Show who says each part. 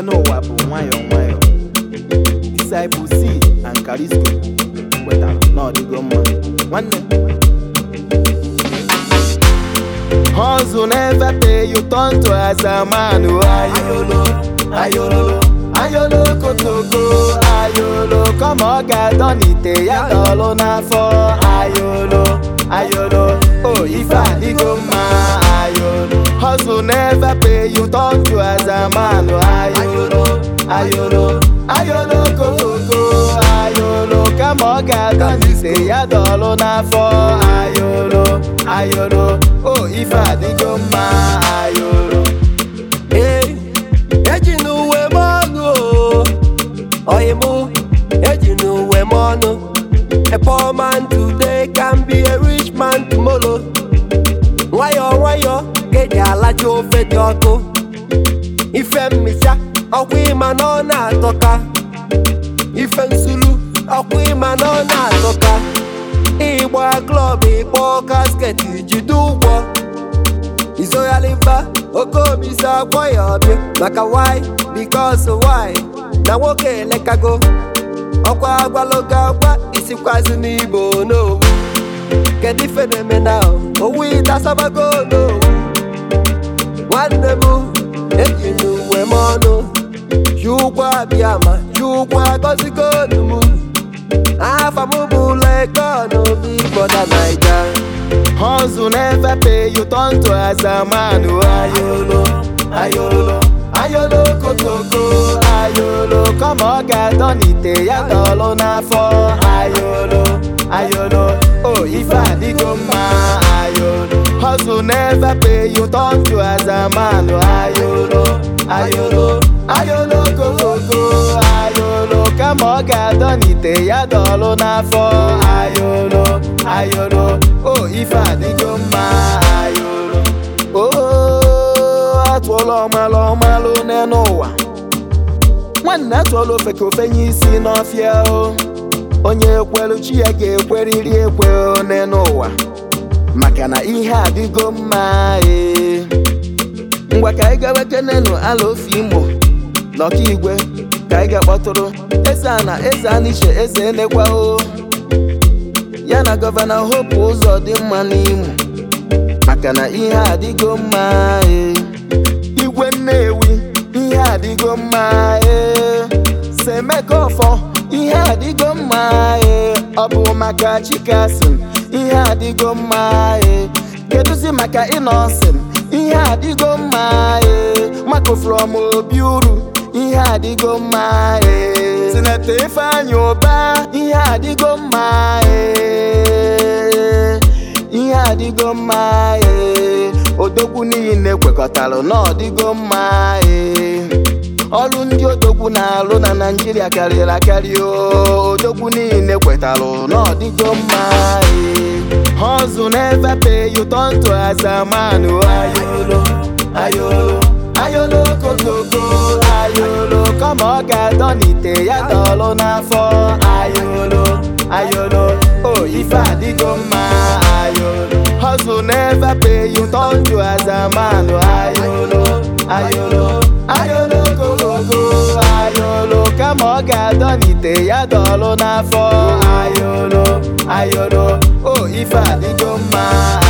Speaker 1: n'elu ụwa bụ nwayọọ nwayọọ Disciple C and Carisco wetara na ọdịgo mma nwanne Hustle never pay you turn to as a man oh, ayolo ayolo ayolo kotoko ayolo kọma ọ ga-adọ n'ite ya dọlụ n'afọ ayolo ayolo o ife adịgo mma ayolo Hustle never pay you turn to as a man oh, ayolo ayolo ayolo kotoko ayolo kama ọ ga-adọ n'ite ya dọlụ n'afọ ayolo ayolo o ife adịgo mma ayolo
Speaker 2: Ee, eji n'uwe m ọnụ o oyi mụ eji n'uwe m ọnụ a poor man today can be a rich man tomorrow nwayọọ nwayọọ ka eji alacha ofe dị ọkụ ife mmicha ọkwa ịma na ọ na-atọka ife nsuru ọkwa ịma na ọ na-atọka ịgba klọb ịkpọ kasket jide ụgwọ izoghaliba oke obi si agwọ ya ọbịa maka why because why na nwoke elekago ọkwa agwalogo agwa isikwazi n'ibo n'owu kedu ife na-eme na owu ịtasabago n'owu nwanne m eji n'uwe m ọnụ ji ụgwọ abịa ma ji ụgwọ agọzigo m afa m bụ lekọn obi bọda naija
Speaker 1: Hustle never pay you turn to as a man oh, ayolo ayolo ayolo kotoko ayolo kọma ọ ga-adọ n'ite ya dọlụ n'afọ ayolo ayolo o ife adịgo mma ayolo Hustle never pay you turn to as a man oh, ayolo ayolo ayolo kotoko ayolo kama ọ ga-adọ n'ite ya dọlụ n'afọ ayolo ayolo o ife adịgo mma ayolo o atụọla ọmalụ ọmalụ n'elu ụwa nwanne atụọla ofe ka ofe nye isi n'ọfịa o onye ekwelu chi ya ga-ekweriri ekwe o n'elu ụwa maka na ihe adịgo mma ee ngwa ka anyị gawa kenenu ala ofe imo n'ọka igwe ka anyị ga-akpọtụrụ eze a na eze aniche eze enekwa o ya na gọvanọ hope ụzọ dị mma n'imo maka na ihe adịgo mma ee igwe nnewi ihe adịgo mma ee semeka ọfọ ihe adịgo mma ee ọ bụ maka chikasin ihe adịgo mma ee kedụzi maka ịnọsin ihe adịgo mma ee mako from obi uru ihe adịgo mma ee sineta ifeanyị ụba ihe adịgo mma ee ihe adịgo mma ee odogwu niile kwekọtara na ọdịgo mma ee ọrụ ndị odogwu na-alụ na naijiria karịrị akarị o odogwu niile kwetara na ọdịgo mma ee hustle never pay you turn to as a man o ayolo ayolo ayolo kotoko ayolo kama ọ ga-adọ n'ite ya dọlụ n'afọ ayolo ayolo o ife adịgo mma ayolo hustle never pay you turn to as a man o ayolo ayolo ayolo kotoko ayolo kama ọ ga-adọ n'ite ya dọlụ n'afọ ayolo ayolo o ife adịgo mma